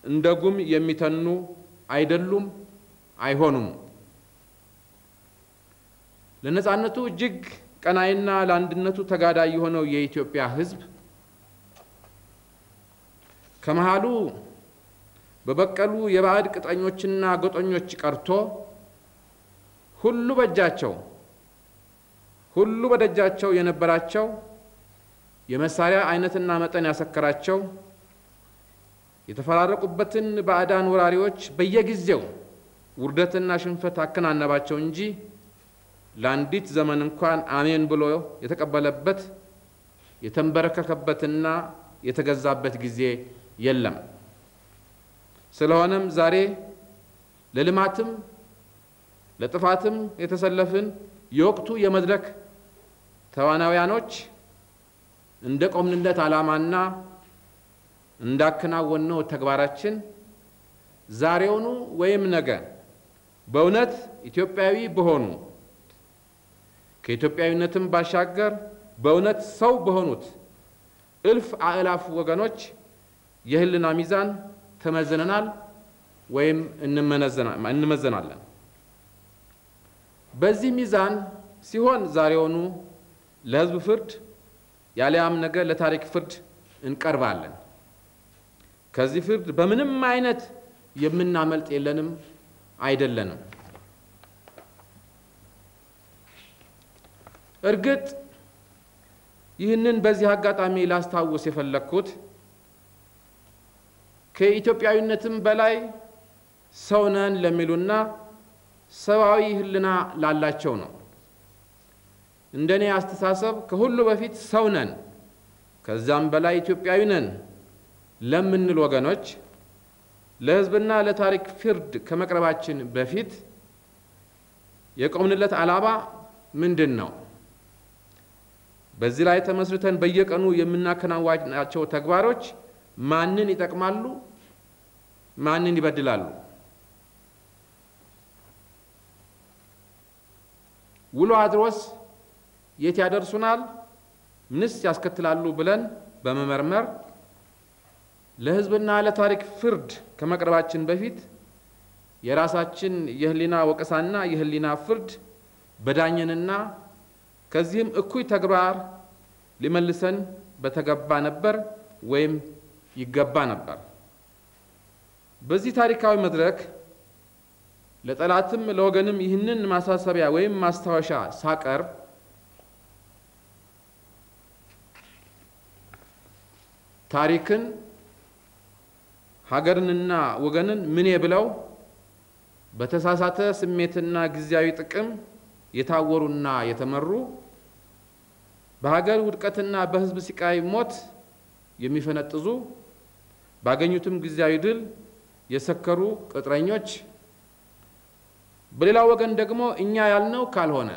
እንደ ጉም የሚተኑ አይደሉም፣ አይሆኑም። ለነጻነቱ እጅግ ቀናይና ለአንድነቱ ተጋዳይ የሆነው የኢትዮጵያ ሕዝብ ከመሃሉ በበቀሉ የባዕድ ቅጠኞችና ጎጠኞች ቀርቶ ሁሉ በእጃቸው ሁሉ በደጃቸው የነበራቸው የመሳሪያ አይነትና መጠን ያሰከራቸው የተፈራረቁበትን ባዕዳን ወራሪዎች በየጊዜው ውርደትና ሽንፈት አከናነባቸው እንጂ ለአንዲት ዘመን እንኳን አሜን ብሎ የተቀበለበት የተንበረከከበትና የተገዛበት ጊዜ የለም። ስለሆነም ዛሬ ለልማትም ለጥፋትም የተሰለፍን የወቅቱ የመድረክ ተዋናውያኖች እንደ ቆምንለት ዓላማና እንዳከናወነው ተግባራችን ዛሬውኑ ወይም ነገ በእውነት ኢትዮጵያዊ በሆኑ ከኢትዮጵያዊነትም ባሻገር በእውነት ሰው በሆኑት እልፍ አእላፍ ወገኖች የሕሊና ሚዛን ተመዝነናል ወይም እንመዘናለን። በዚህ ሚዛን ሲሆን ዛሬውኑ ለሕዝብ ፍርድ ያለያም ነገ ለታሪክ ፍርድ እንቀርባለን። ከዚህ ፍርድ በምንም አይነት የምናመልጥ የለንም አይደለንም። እርግጥ ይህንን በዚህ አጋጣሚ ላስታውስ የፈለግኩት ከኢትዮጵያዊነትም በላይ ሰው ነን ለሚሉና ሰብአዊ ሕሊና ላላቸው ነው። እንደኔ አስተሳሰብ ከሁሉ በፊት ሰው ነን ከዛም በላይ ኢትዮጵያዊ ነን ለምንል ወገኖች ለሕዝብና ለታሪክ ፍርድ ከመቅረባችን በፊት የቆምንለት ዓላማ ምንድን ነው? በዚህ ላይ ተመስርተን በየቀኑ የምናከናውናቸው ተግባሮች ማንን ይጠቅማሉ? ማንን ይበድላሉ? ውሎ አድሮስ የት ያደርሱናል? ምንስ ያስከትላሉ? ብለን በመመርመር ለሕዝብና ለታሪክ ፍርድ ከመቅረባችን በፊት የራሳችን የህሊና ወቀሳና የህሊና ፍርድ በዳኘንና ከዚህም እኩይ ተግባር ሊመልሰን በተገባ ነበር ወይም ይገባ ነበር። በዚህ ታሪካዊ መድረክ ለጠላትም ለወገንም ይህንን ማሳሰቢያ ወይም ማስታወሻ ሳቀርብ ታሪክን ሀገርንና ወገንን ምኔ ብለው በተሳሳተ ስሜትና ጊዜያዊ ጥቅም የታወሩና የተመሩ በሀገር ውድቀትና በሕዝብ ሲቃይ ሞት የሚፈነጥዙ ባገኙትም ጊዜያዊ ድል የሰከሩ ቅጥረኞች፣ በሌላ ወገን ደግሞ እኛ ያልነው ካልሆነ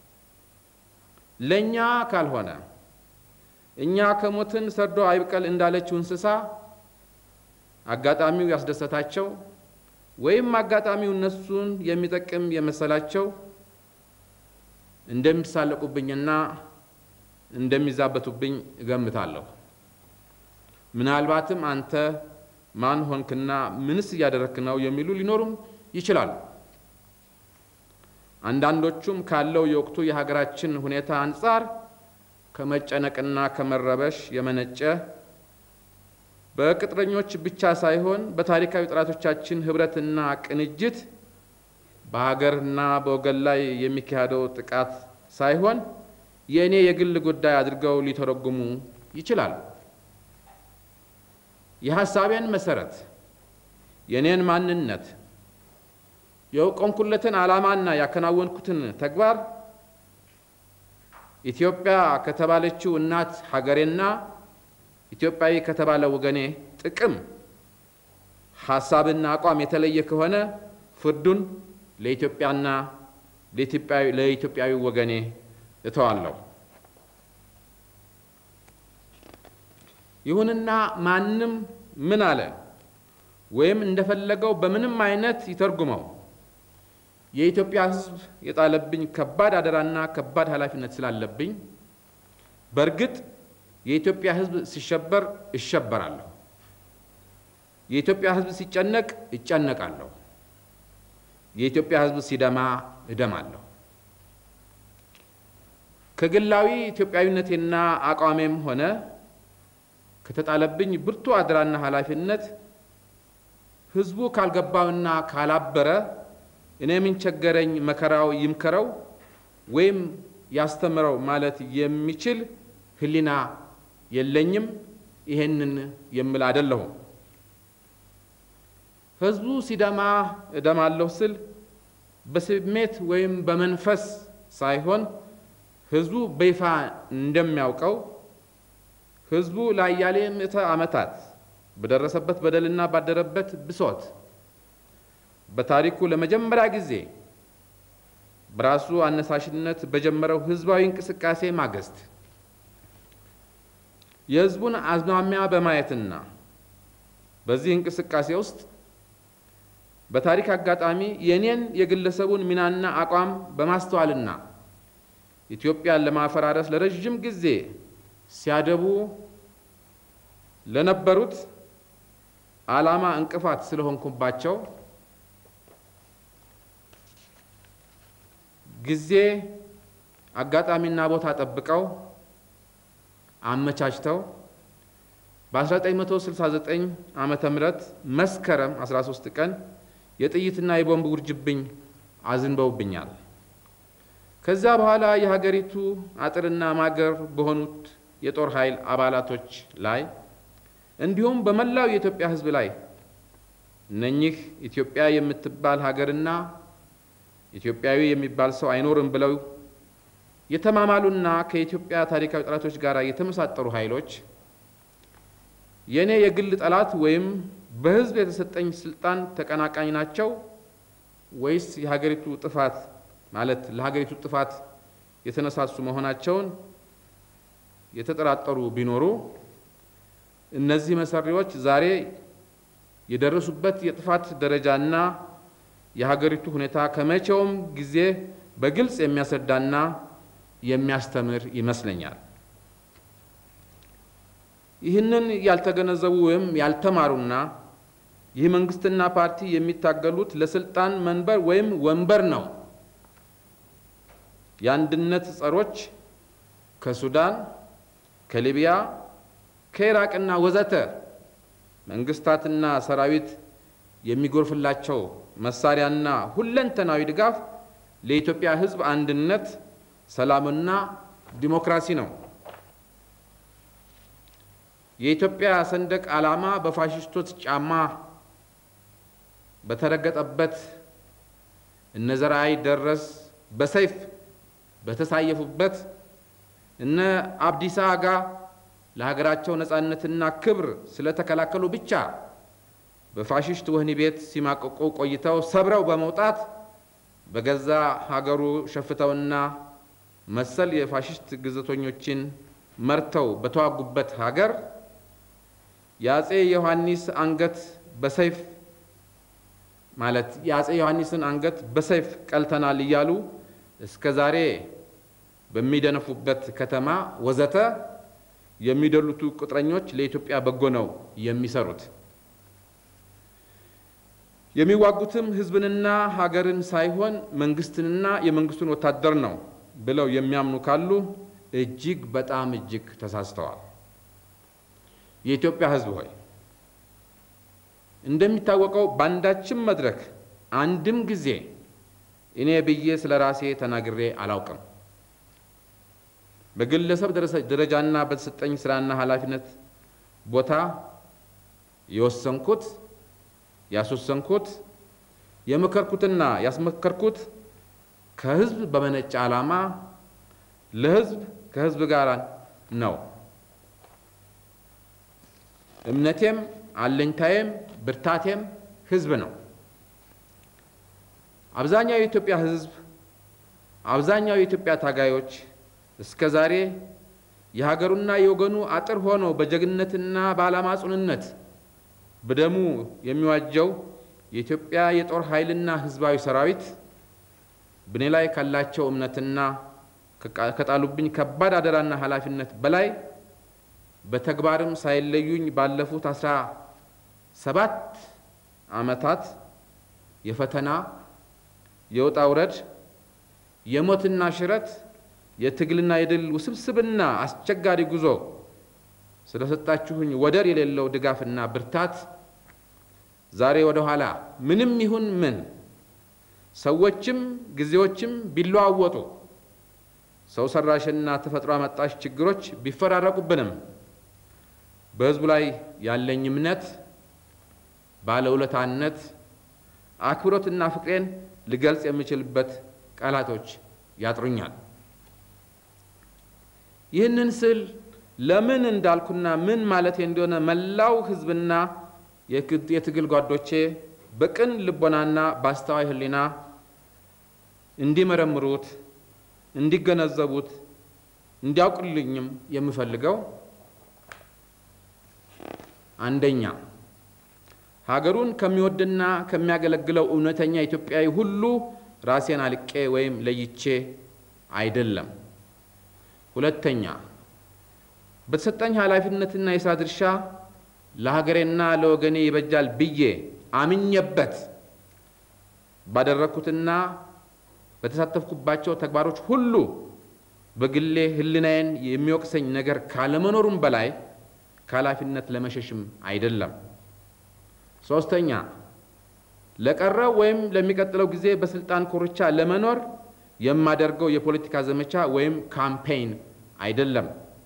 ለእኛ ካልሆነ እኛ ከሞትን ሰርዶ አይብቀል እንዳለችው እንስሳ አጋጣሚው ያስደሰታቸው ወይም አጋጣሚው እነሱን የሚጠቅም የመሰላቸው እንደሚሳለቁብኝና እንደሚዛበቱብኝ እገምታለሁ። ምናልባትም አንተ ማን ሆንክና ምንስ እያደረክ ነው የሚሉ ሊኖሩም ይችላሉ። አንዳንዶቹም ካለው የወቅቱ የሀገራችን ሁኔታ አንጻር ከመጨነቅና ከመረበሽ የመነጨ በቅጥረኞች ብቻ ሳይሆን በታሪካዊ ጠላቶቻችን ህብረትና ቅንጅት በሀገርና በወገን ላይ የሚካሄደው ጥቃት ሳይሆን የእኔ የግል ጉዳይ አድርገው ሊተረጉሙ ይችላሉ። የሀሳቤን መሰረት፣ የእኔን ማንነት፣ የቆምኩለትን ዓላማና ያከናወንኩትን ተግባር ኢትዮጵያ ከተባለችው እናት ሀገሬና ኢትዮጵያዊ ከተባለ ወገኔ ጥቅም ሀሳብና አቋም የተለየ ከሆነ ፍርዱን ለኢትዮጵያና ለኢትዮጵያዊ ወገኔ እተዋለሁ። ይሁንና ማንም ምን አለ ወይም እንደፈለገው በምንም አይነት ይተርጉመው የኢትዮጵያ ሕዝብ የጣለብኝ ከባድ አደራና ከባድ ኃላፊነት ስላለብኝ በእርግጥ የኢትዮጵያ ሕዝብ ሲሸበር እሸበራለሁ። የኢትዮጵያ ሕዝብ ሲጨነቅ እጨነቃለሁ፣ የኢትዮጵያ ሕዝብ ሲደማ እደማለሁ። ከግላዊ ኢትዮጵያዊነቴና አቋሜም ሆነ ከተጣለብኝ ብርቱ አደራና ኃላፊነት ሕዝቡ ካልገባውና ካላበረ እኔ ምን ቸገረኝ መከራው ይምከረው ወይም ያስተምረው ማለት የሚችል ሕሊና የለኝም። ይሄንን የምል አይደለሁም። ሕዝቡ ሲደማ እደማለሁ ስል በስሜት ወይም በመንፈስ ሳይሆን ሕዝቡ በይፋ እንደሚያውቀው ሕዝቡ ለአያሌ ምዕተ ዓመታት በደረሰበት በደልና ባደረበት ብሶት በታሪኩ ለመጀመሪያ ጊዜ በራሱ አነሳሽነት በጀመረው ሕዝባዊ እንቅስቃሴ ማግስት የሕዝቡን አዝማሚያ በማየትና በዚህ እንቅስቃሴ ውስጥ በታሪክ አጋጣሚ የኔን የግለሰቡን ሚናና አቋም በማስተዋልና ኢትዮጵያን ለማፈራረስ ለረዥም ጊዜ ሲያደቡ ለነበሩት ዓላማ እንቅፋት ስለሆንኩባቸው ጊዜ አጋጣሚና ቦታ ጠብቀው አመቻችተው በ1969 ዓመተ ምህረት መስከረም 13 ቀን የጥይትና የቦምብ ውርጅብኝ አዝንበውብኛል። ከዚያ በኋላ የሀገሪቱ አጥርና ማገር በሆኑት የጦር ኃይል አባላቶች ላይ እንዲሁም በመላው የኢትዮጵያ ሕዝብ ላይ እነኚህ ኢትዮጵያ የምትባል ሀገርና ኢትዮጵያዊ የሚባል ሰው አይኖርም ብለው የተማማሉና ከኢትዮጵያ ታሪካዊ ጠላቶች ጋር የተመሳጠሩ ኃይሎች የእኔ የግል ጠላት ወይም በሕዝብ የተሰጠኝ ስልጣን ተቀናቃኝ ናቸው ወይስ የሀገሪቱ ጥፋት ማለት ለሀገሪቱ ጥፋት የተነሳሱ መሆናቸውን የተጠራጠሩ ቢኖሩ እነዚህ መሰሪዎች ዛሬ የደረሱበት የጥፋት ደረጃና የሀገሪቱ ሁኔታ ከመቼውም ጊዜ በግልጽ የሚያስረዳና የሚያስተምር ይመስለኛል። ይህንን ያልተገነዘቡ ወይም ያልተማሩና ይህ መንግስትና ፓርቲ የሚታገሉት ለስልጣን መንበር ወይም ወንበር ነው። የአንድነት ጸሮች ከሱዳን፣ ከሊቢያ፣ ከኢራቅና ወዘተ መንግስታትና ሰራዊት የሚጎርፍላቸው መሳሪያና ሁለንተናዊ ድጋፍ ለኢትዮጵያ ሕዝብ አንድነት፣ ሰላምና ዲሞክራሲ ነው። የኢትዮጵያ ሰንደቅ ዓላማ በፋሽስቶች ጫማ በተረገጠበት እነ ዘርአይ ደረስ በሰይፍ በተሳየፉበት እነ አብዲሳ አጋ ለሀገራቸው ነፃነትና ክብር ስለተከላከሉ ብቻ በፋሽስት ወህኒ ቤት ሲማቀቁ ቆይተው ሰብረው በመውጣት በገዛ ሀገሩ ሸፍተውና መሰል የፋሽስት ግዘተኞችን መርተው በተዋጉበት ሀገር የአጼ ዮሐንስ አንገት በሰይፍ ማለት የአጼ ዮሐንስን አንገት በሰይፍ ቀልተናል እያሉ እስከ ዛሬ በሚደነፉበት ከተማ ወዘተ የሚደሉቱ ቅጥረኞች ለኢትዮጵያ በጎ ነው የሚሰሩት። የሚዋጉትም ሕዝብንና ሀገርን ሳይሆን መንግስትንና የመንግስቱን ወታደር ነው ብለው የሚያምኑ ካሉ እጅግ በጣም እጅግ ተሳስተዋል። የኢትዮጵያ ሕዝብ ሆይ እንደሚታወቀው በአንዳችም መድረክ አንድም ጊዜ እኔ ብዬ ስለ ራሴ ተናግሬ አላውቅም። በግለሰብ ደረጃና በተሰጠኝ ስራና ኃላፊነት ቦታ የወሰንኩት ያስወሰንኩት የመከርኩትና ያስመከርኩት ከህዝብ በመነጨ ዓላማ ለህዝብ ከህዝብ ጋር ነው። እምነቴም አለኝታዬም ብርታቴም ህዝብ ነው። አብዛኛው የኢትዮጵያ ህዝብ አብዛኛው የኢትዮጵያ ታጋዮች እስከ ዛሬ የሀገሩና የወገኑ አጥር ሆኖ በጀግንነትና በዓላማ ጽኑነት በደሙ የሚዋጀው የኢትዮጵያ የጦር ኃይልና ህዝባዊ ሰራዊት በእኔ ላይ ካላቸው እምነትና ከጣሉብኝ ከባድ አደራና ኃላፊነት በላይ በተግባርም ሳይለዩኝ ባለፉት አስራ ሰባት ዓመታት የፈተና የውጣ ውረድ የሞትና ሽረት የትግልና የድል ውስብስብና አስቸጋሪ ጉዞ ስለሰጣችሁኝ ወደር የሌለው ድጋፍና ብርታት ዛሬ ወደ ኋላ ምንም ይሁን ምን ሰዎችም ጊዜዎችም ቢለዋወጡ ሰው ሰራሽና ተፈጥሮ አመጣሽ ችግሮች ቢፈራረቁብንም በሕዝቡ ላይ ያለኝ እምነት፣ ባለውለታነት፣ አክብሮትና ፍቅሬን ልገልጽ የምችልበት ቃላቶች ያጥሩኛል። ይህንን ስል ለምን እንዳልኩና ምን ማለቴ እንደሆነ መላው ሕዝብና የትግል ጓዶቼ በቅን ልቦናና በአስተዋይ ሕሊና እንዲመረምሩት፣ እንዲገነዘቡት፣ እንዲያውቁልኝም የምፈልገው አንደኛ ሀገሩን ከሚወድና ከሚያገለግለው እውነተኛ ኢትዮጵያዊ ሁሉ ራሴን አልቄ ወይም ለይቼ አይደለም። ሁለተኛ በተሰጠኝ ኃላፊነትና የሥራ ድርሻ ለሀገሬና ለወገኔ ይበጃል ብዬ አምኜበት ባደረግኩትና በተሳተፍኩባቸው ተግባሮች ሁሉ በግሌ ሕሊናዬን የሚወቅሰኝ ነገር ካለመኖሩም በላይ ከኃላፊነት ለመሸሽም አይደለም። ሶስተኛ ለቀረው ወይም ለሚቀጥለው ጊዜ በስልጣን ኮርቻ ለመኖር የማደርገው የፖለቲካ ዘመቻ ወይም ካምፔይን አይደለም።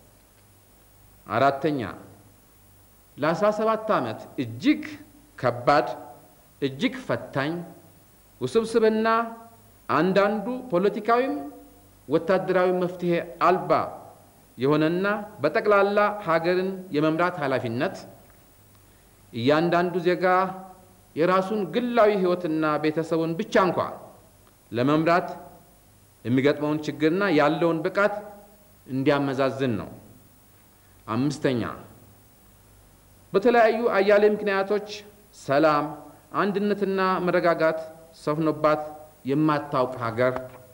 አራተኛ ለአስራ ሰባት ዓመት እጅግ ከባድ እጅግ ፈታኝ ውስብስብና አንዳንዱ ፖለቲካዊም ወታደራዊ መፍትሄ አልባ የሆነና በጠቅላላ ሀገርን የመምራት ኃላፊነት እያንዳንዱ ዜጋ የራሱን ግላዊ ሕይወትና ቤተሰቡን ብቻ እንኳ ለመምራት የሚገጥመውን ችግርና ያለውን ብቃት እንዲያመዛዝን ነው። አምስተኛ በተለያዩ አያሌ ምክንያቶች ሰላም፣ አንድነትና መረጋጋት ሰፍኖባት የማታውቅ ሀገር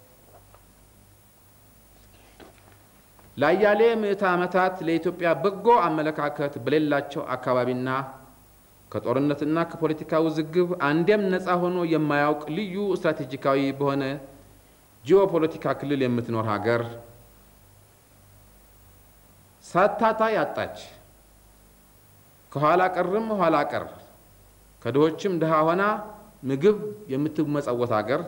ለአያሌ ምዕተ ዓመታት ለኢትዮጵያ በጎ አመለካከት በሌላቸው አካባቢና ከጦርነትና ከፖለቲካ ውዝግብ አንዴም ነፃ ሆኖ የማያውቅ ልዩ ስትራቴጂካዊ በሆነ ጂኦፖለቲካ ክልል የምትኖር ሀገር ሳታታ ያጣች ከኋላ ቀርም ኋላ ቀር ከድሆችም ድሃ ሆና ምግብ የምትመጸወት ሀገር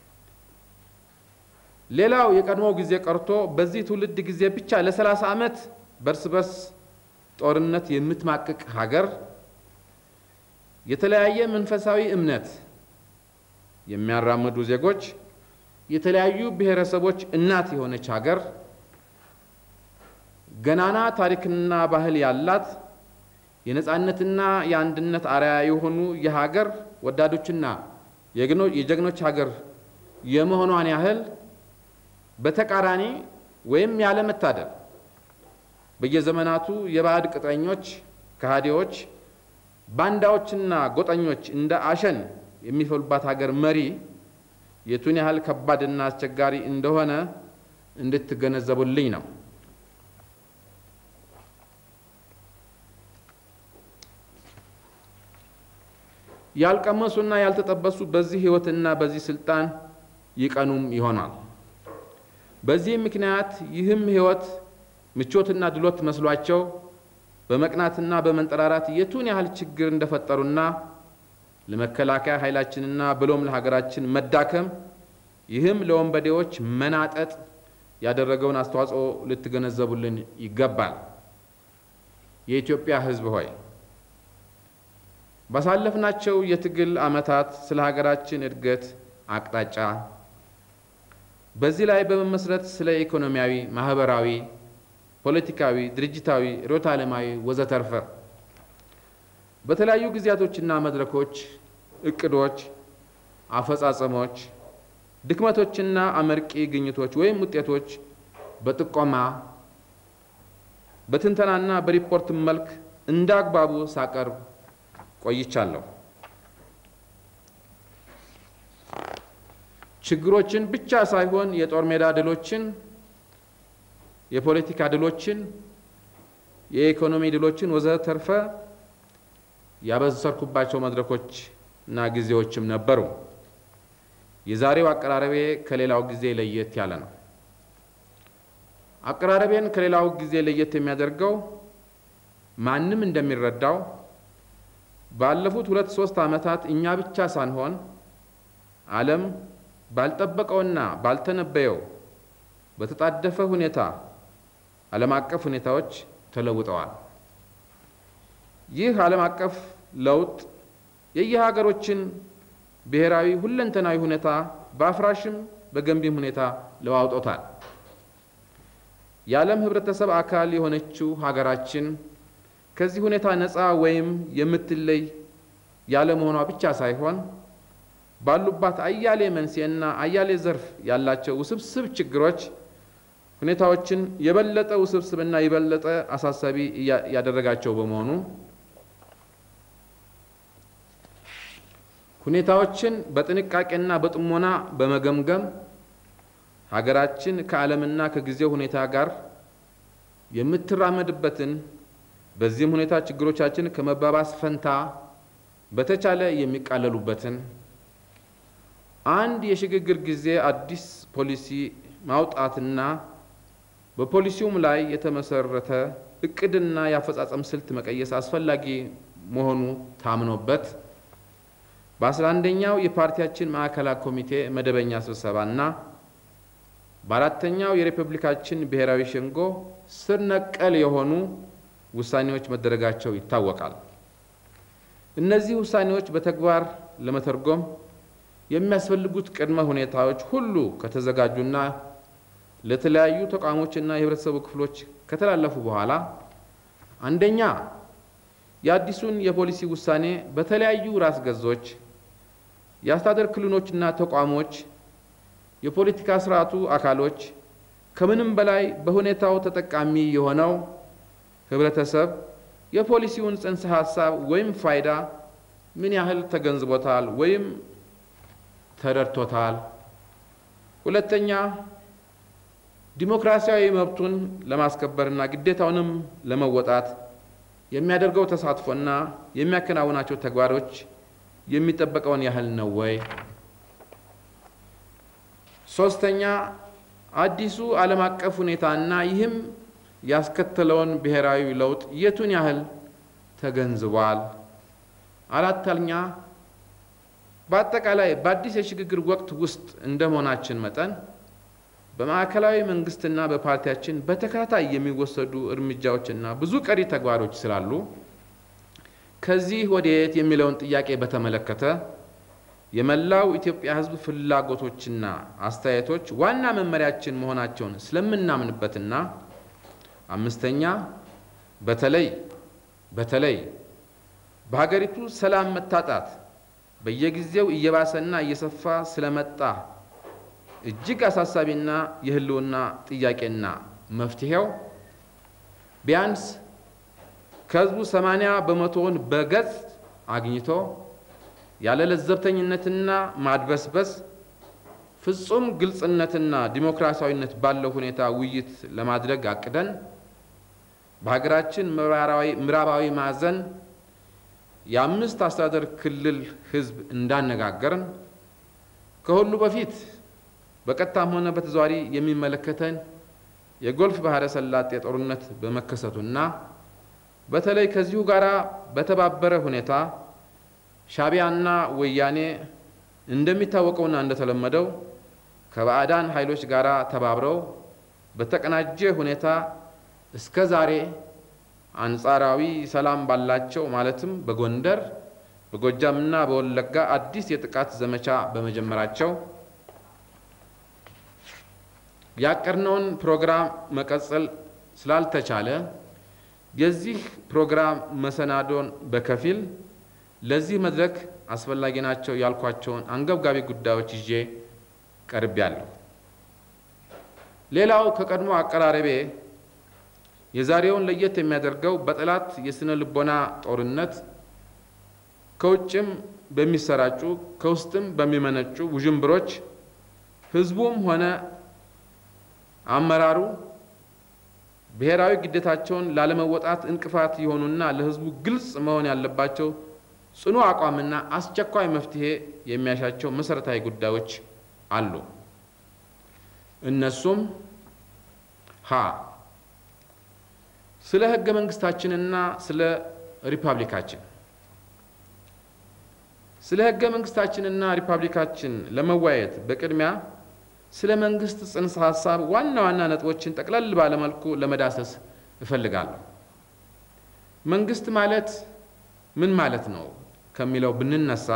ሌላው የቀድሞው ጊዜ ቀርቶ በዚህ ትውልድ ጊዜ ብቻ ለሰላሳ ዓመት በርስ በርስ ጦርነት የምትማቅቅ ሀገር የተለያየ መንፈሳዊ እምነት የሚያራምዱ ዜጎች የተለያዩ ብሔረሰቦች እናት የሆነች ሀገር ገናና ታሪክና ባህል ያላት የነፃነትና የአንድነት አርያ የሆኑ የሀገር ወዳዶችና የጀግኖች ሀገር የመሆኗን ያህል በተቃራኒ ወይም ያለመታደል በየዘመናቱ የባዕድ ቅጥረኞች፣ ከሃዲዎች፣ ባንዳዎችና ጎጠኞች እንደ አሸን የሚፈሉባት ሀገር መሪ የቱን ያህል ከባድና አስቸጋሪ እንደሆነ እንድትገነዘቡልኝ ነው። ያልቀመሱና ያልተጠበሱ በዚህ ሕይወትና በዚህ ስልጣን ይቀኑም ይሆናል። በዚህም ምክንያት ይህም ሕይወት ምቾትና ድሎት መስሏቸው በመቅናትና በመንጠራራት የቱን ያህል ችግር እንደፈጠሩና ለመከላከያ ኃይላችንና ብሎም ለሀገራችን መዳከም ይህም ለወንበዴዎች መናጠጥ ያደረገውን አስተዋጽኦ ልትገነዘቡልን ይገባል። የኢትዮጵያ ሕዝብ ሆይ ባሳለፍናቸው የትግል ዓመታት ስለ ሀገራችን እድገት አቅጣጫ በዚህ ላይ በመመስረት ስለ ኢኮኖሚያዊ፣ ማህበራዊ፣ ፖለቲካዊ፣ ድርጅታዊ፣ ርዕዮተ ዓለማዊ ወዘተርፈ በተለያዩ ጊዜያቶችና መድረኮች እቅዶች፣ አፈጻጸሞች፣ ድክመቶችና አመርቂ ግኝቶች ወይም ውጤቶች በጥቆማ በትንተናና በሪፖርት መልክ እንደ አግባቡ ሳቀርብ ቆይቻለሁ። ችግሮችን ብቻ ሳይሆን የጦር ሜዳ ድሎችን፣ የፖለቲካ ድሎችን፣ የኢኮኖሚ ድሎችን ወዘተርፈ ያበሰርኩባቸው መድረኮች እና ጊዜዎችም ነበሩ። የዛሬው አቀራረቤ ከሌላው ጊዜ ለየት ያለ ነው። አቀራረቤን ከሌላው ጊዜ ለየት የሚያደርገው ማንም እንደሚረዳው ባለፉት ሁለት ሶስት ዓመታት እኛ ብቻ ሳንሆን ዓለም ባልጠበቀውና ባልተነበየው በተጣደፈ ሁኔታ ዓለም አቀፍ ሁኔታዎች ተለውጠዋል። ይህ ዓለም አቀፍ ለውጥ የየሀገሮችን ብሔራዊ ሁለንተናዊ ሁኔታ በአፍራሽም በገንቢም ሁኔታ ለዋውጦታል። የዓለም ሕብረተሰብ አካል የሆነችው ሀገራችን ከዚህ ሁኔታ ነፃ ወይም የምትለይ ያለመሆኗ ብቻ ሳይሆን ባሉባት አያሌ መንስኤና አያሌ ዘርፍ ያላቸው ውስብስብ ችግሮች ሁኔታዎችን የበለጠ ውስብስብና የበለጠ አሳሳቢ ያደረጋቸው በመሆኑ ሁኔታዎችን በጥንቃቄና በጥሞና በመገምገም ሀገራችን ከዓለምና ከጊዜው ሁኔታ ጋር የምትራመድበትን በዚህም ሁኔታ ችግሮቻችን ከመባባስ ፈንታ በተቻለ የሚቃለሉበትን አንድ የሽግግር ጊዜ አዲስ ፖሊሲ ማውጣትና በፖሊሲውም ላይ የተመሰረተ እቅድና የአፈጻጸም ስልት መቀየስ አስፈላጊ መሆኑ ታምኖበት በአስራ አንደኛው የፓርቲያችን ማዕከላዊ ኮሚቴ መደበኛ ስብሰባና በአራተኛው የሪፐብሊካችን ብሔራዊ ሸንጎ ስር ነቀል የሆኑ ውሳኔዎች መደረጋቸው ይታወቃል። እነዚህ ውሳኔዎች በተግባር ለመተርጎም የሚያስፈልጉት ቅድመ ሁኔታዎች ሁሉ ከተዘጋጁና ለተለያዩ ተቋሞችና የህብረተሰቡ ክፍሎች ከተላለፉ በኋላ አንደኛ የአዲሱን የፖሊሲ ውሳኔ በተለያዩ ራስ ገዞች፣ የአስተዳደር ክልሎችና ተቋሞች፣ የፖለቲካ ስርዓቱ አካሎች ከምንም በላይ በሁኔታው ተጠቃሚ የሆነው ህብረተሰብ የፖሊሲውን ጽንሰ ሀሳብ ወይም ፋይዳ ምን ያህል ተገንዝቦታል ወይም ተረድቶታል? ሁለተኛ ዲሞክራሲያዊ መብቱን ለማስከበርና ግዴታውንም ለመወጣት የሚያደርገው ተሳትፎና የሚያከናውናቸው ተግባሮች የሚጠበቀውን ያህል ነው ወይ? ሶስተኛ አዲሱ ዓለም አቀፍ ሁኔታና ይህም ያስከተለውን ብሔራዊ ለውጥ የቱን ያህል ተገንዝቧል? አራተኛ በአጠቃላይ በአዲስ የሽግግር ወቅት ውስጥ እንደ መሆናችን መጠን በማዕከላዊ መንግስትና በፓርቲያችን በተከታታይ የሚወሰዱ እርምጃዎችና ብዙ ቀሪ ተግባሮች ስላሉ ከዚህ ወዴት የሚለውን ጥያቄ በተመለከተ የመላው ኢትዮጵያ ሕዝብ ፍላጎቶችና አስተያየቶች ዋና መመሪያችን መሆናቸውን ስለምናምንበትና አምስተኛ በተለይ በተለይ በሀገሪቱ ሰላም መታጣት በየጊዜው እየባሰና እየሰፋ ስለመጣ እጅግ አሳሳቢና የህልውና ጥያቄና መፍትሄው ቢያንስ ከህዝቡ ሰማንያ በመቶውን በገጽ አግኝቶ ያለ ለዘብተኝነትና ማድበስበስ ፍጹም ግልጽነትና ዲሞክራሲያዊነት ባለው ሁኔታ ውይይት ለማድረግ አቅደን በሀገራችን ምዕራባዊ ማዕዘን የአምስት አስተዳደር ክልል ህዝብ እንዳነጋገርን ከሁሉ በፊት በቀጥታም ሆነ በተዘዋዋሪ የሚመለከተን የጎልፍ ባህረ ሰላጤ ጦርነት በመከሰቱና በተለይ ከዚሁ ጋር በተባበረ ሁኔታ ሻዕቢያና ወያኔ እንደሚታወቀውና እንደተለመደው ከባዕዳን ኃይሎች ጋር ተባብረው በተቀናጀ ሁኔታ እስከ ዛሬ አንጻራዊ ሰላም ባላቸው ማለትም በጎንደር በጎጃምና በወለጋ አዲስ የጥቃት ዘመቻ በመጀመራቸው ያቀድነውን ፕሮግራም መቀጠል ስላልተቻለ የዚህ ፕሮግራም መሰናዶን በከፊል ለዚህ መድረክ አስፈላጊ ናቸው ያልኳቸውን አንገብጋቢ ጉዳዮች ይዤ ቀርቤያለሁ። ሌላው ከቀድሞ አቀራረቤ የዛሬውን ለየት የሚያደርገው በጠላት የስነ ልቦና ጦርነት ከውጭም በሚሰራጩ ከውስጥም በሚመነጩ ውዥንብሮች ህዝቡም ሆነ አመራሩ ብሔራዊ ግዴታቸውን ላለመወጣት እንቅፋት የሆኑና ለህዝቡ ግልጽ መሆን ያለባቸው ጽኑ አቋምና አስቸኳይ መፍትሄ የሚያሻቸው መሰረታዊ ጉዳዮች አሉ። እነሱም ሀ ስለ ህገ መንግስታችንና ስለ ሪፐብሊካችን ስለ ህገ መንግስታችንና ሪፐብሊካችን ለመወያየት በቅድሚያ ስለ መንግስት ጽንሰ ሀሳብ ዋና ዋና ነጥቦችን ጠቅለል ባለመልኩ ለመዳሰስ እፈልጋለሁ። መንግስት ማለት ምን ማለት ነው ከሚለው ብንነሳ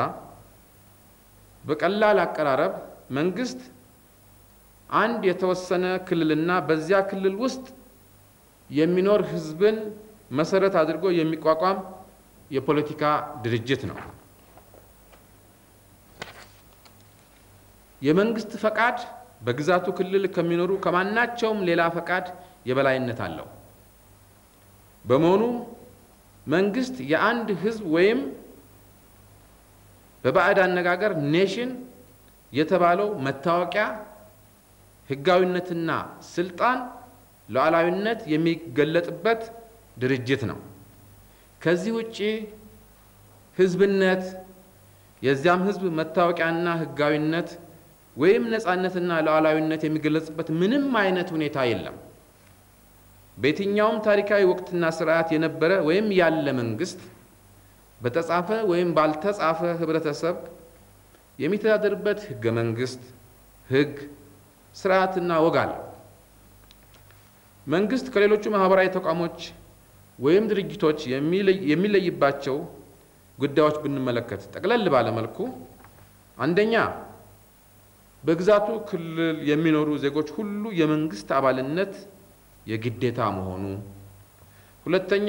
በቀላል አቀራረብ መንግስት አንድ የተወሰነ ክልልና በዚያ ክልል ውስጥ የሚኖር ህዝብን መሰረት አድርጎ የሚቋቋም የፖለቲካ ድርጅት ነው። የመንግስት ፈቃድ በግዛቱ ክልል ከሚኖሩ ከማናቸውም ሌላ ፈቃድ የበላይነት አለው። በመሆኑ መንግስት የአንድ ህዝብ ወይም በባዕድ አነጋገር ኔሽን የተባለው መታወቂያ ህጋዊነትና ስልጣን ሉዓላዊነት የሚገለጥበት ድርጅት ነው። ከዚህ ውጪ ህዝብነት የዚያም ህዝብ መታወቂያና ህጋዊነት ወይም ነፃነትና ሉዓላዊነት የሚገለጽበት ምንም አይነት ሁኔታ የለም። በየትኛውም ታሪካዊ ወቅትና ስርዓት የነበረ ወይም ያለ መንግስት በተጻፈ ወይም ባልተጻፈ ህብረተሰብ የሚተዳደርበት ህገ መንግስት፣ ህግ፣ ስርዓትና ወግ አለ። መንግስት ከሌሎቹ ማህበራዊ ተቋሞች ወይም ድርጅቶች የሚለይባቸው ጉዳዮች ብንመለከት ጠቅለል ባለመልኩ አንደኛ በግዛቱ ክልል የሚኖሩ ዜጎች ሁሉ የመንግስት አባልነት የግዴታ መሆኑ፣ ሁለተኛ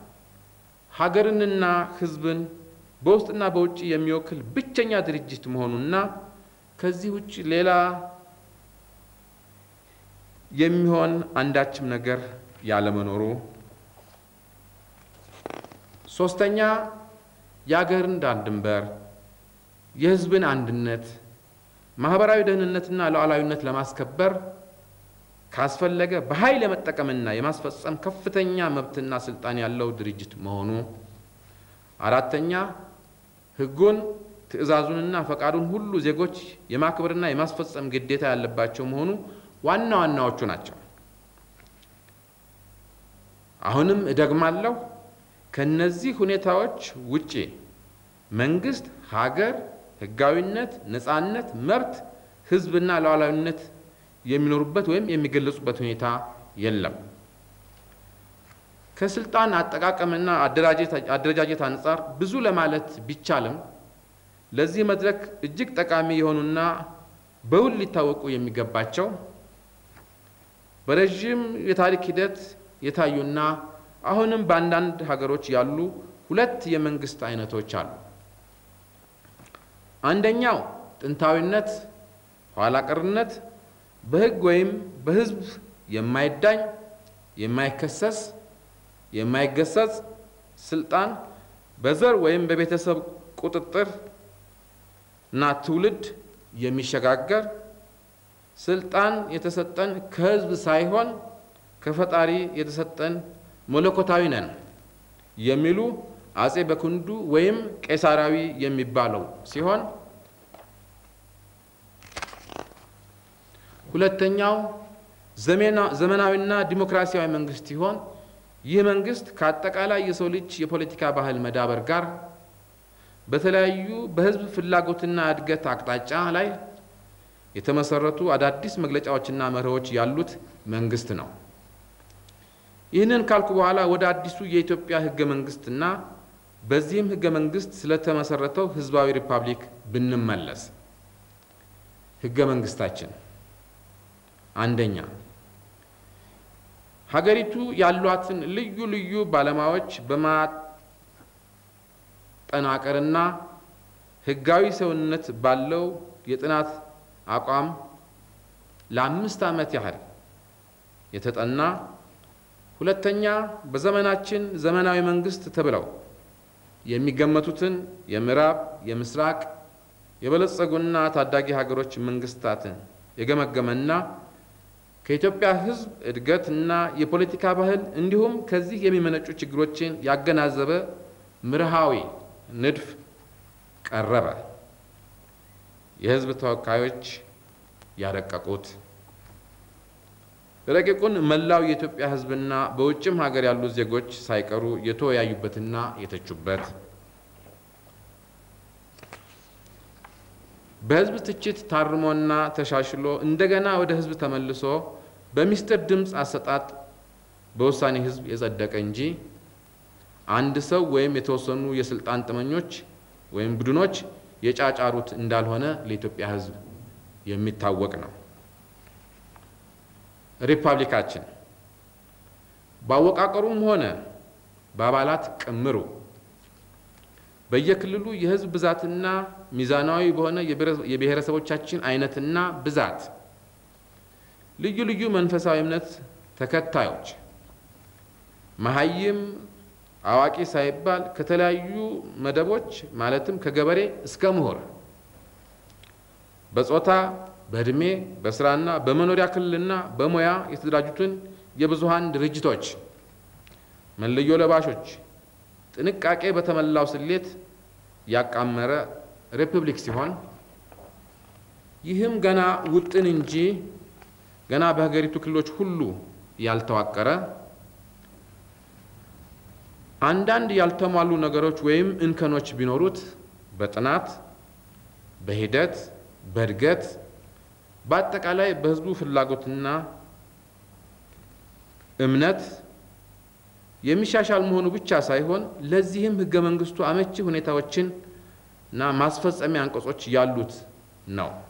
ሀገርንና ህዝብን በውስጥና በውጭ የሚወክል ብቸኛ ድርጅት መሆኑና ከዚህ ውጭ ሌላ የሚሆን አንዳችም ነገር ያለመኖሩ፣ ሶስተኛ የሀገርን ዳር ድንበር የህዝብን አንድነት ማህበራዊ ደህንነትና ሉዓላዊነት ለማስከበር ካስፈለገ በኃይል የመጠቀምና የማስፈጸም ከፍተኛ መብትና ስልጣን ያለው ድርጅት መሆኑ፣ አራተኛ ህጉን ትዕዛዙንና ፈቃዱን ሁሉ ዜጎች የማክበርና የማስፈጸም ግዴታ ያለባቸው መሆኑ ዋና ዋናዎቹ ናቸው። አሁንም እደግማለሁ፣ ከነዚህ ሁኔታዎች ውጪ መንግስት ሀገር ህጋዊነት፣ ነፃነት፣ መብት፣ ህዝብና ሉዓላዊነት የሚኖሩበት ወይም የሚገለጹበት ሁኔታ የለም። ከስልጣን አጠቃቀምና አደረጃጀት አንጻር ብዙ ለማለት ቢቻልም ለዚህ መድረክ እጅግ ጠቃሚ የሆኑና በውል ሊታወቁ የሚገባቸው በረዥም የታሪክ ሂደት የታዩና አሁንም በአንዳንድ ሀገሮች ያሉ ሁለት የመንግስት አይነቶች አሉ። አንደኛው ጥንታዊነት፣ ኋላ ቀርነት፣ በህግ ወይም በህዝብ የማይዳኝ የማይከሰስ የማይገሰጽ ስልጣን በዘር ወይም በቤተሰብ ቁጥጥር እና ትውልድ የሚሸጋገር ስልጣን የተሰጠን ከህዝብ ሳይሆን ከፈጣሪ የተሰጠን መለኮታዊ ነን የሚሉ አጼ በክንዱ ወይም ቄሳራዊ የሚባለው ሲሆን ሁለተኛው ዘመናዊና ዲሞክራሲያዊ መንግስት ሲሆን ይህ መንግስት ከአጠቃላይ የሰው ልጅ የፖለቲካ ባህል መዳበር ጋር በተለያዩ በህዝብ ፍላጎትና እድገት አቅጣጫ ላይ የተመሰረቱ አዳዲስ መግለጫዎችና መርሆች ያሉት መንግስት ነው። ይህንን ካልኩ በኋላ ወደ አዲሱ የኢትዮጵያ ህገ መንግስትና በዚህም ህገ መንግስት ስለተመሰረተው ህዝባዊ ሪፐብሊክ ብንመለስ ህገ መንግስታችን አንደኛ ሀገሪቱ ያሏትን ልዩ ልዩ ባለሙያዎች በማጠናቀርና ህጋዊ ሰውነት ባለው የጥናት አቋም ለአምስት ዓመት ያህል የተጠና ሁለተኛ በዘመናችን ዘመናዊ መንግስት ተብለው የሚገመቱትን የምዕራብ፣ የምስራቅ፣ የበለጸጉና ታዳጊ ሀገሮች መንግስታትን የገመገመና ከኢትዮጵያ ህዝብ እድገትና የፖለቲካ ባህል እንዲሁም ከዚህ የሚመነጩ ችግሮችን ያገናዘበ ምርሃዊ ንድፍ ቀረበ። የሕዝብ ተወካዮች ያረቀቁት ረቂቁን መላው የኢትዮጵያ ሕዝብና በውጭም ሀገር ያሉ ዜጎች ሳይቀሩ የተወያዩበትና የተቹበት በሕዝብ ትችት ታርሞና ተሻሽሎ እንደገና ወደ ሕዝብ ተመልሶ በሚስጥር ድምፅ አሰጣጥ በውሳኔ ሕዝብ የጸደቀ እንጂ አንድ ሰው ወይም የተወሰኑ የስልጣን ጥመኞች ወይም ቡድኖች የጫጫሩት እንዳልሆነ ለኢትዮጵያ ሕዝብ የሚታወቅ ነው። ሪፐብሊካችን በአወቃቀሩም ሆነ በአባላት ቅምሩ በየክልሉ የህዝብ ብዛትና ሚዛናዊ በሆነ የብሔረሰቦቻችን አይነትና ብዛት ልዩ ልዩ መንፈሳዊ እምነት ተከታዮች መሀይም አዋቂ ሳይባል ከተለያዩ መደቦች ማለትም ከገበሬ እስከ ምሁር በጾታ በእድሜ በስራና በመኖሪያ ክልልና በሙያ የተደራጁትን የብዙሃን ድርጅቶች መለዮ ለባሾች ጥንቃቄ በተሞላው ስሌት ያቃመረ ሪፐብሊክ ሲሆን ይህም ገና ውጥን እንጂ ገና በሀገሪቱ ክልሎች ሁሉ ያልተዋቀረ አንዳንድ ያልተሟሉ ነገሮች ወይም እንከኖች ቢኖሩት በጥናት በሂደት በእድገት በአጠቃላይ በሕዝቡ ፍላጎትና እምነት የሚሻሻል መሆኑ ብቻ ሳይሆን ለዚህም ሕገ መንግስቱ አመቺ ሁኔታዎችን እና ማስፈጸሚያ አንቀጾች ያሉት ነው።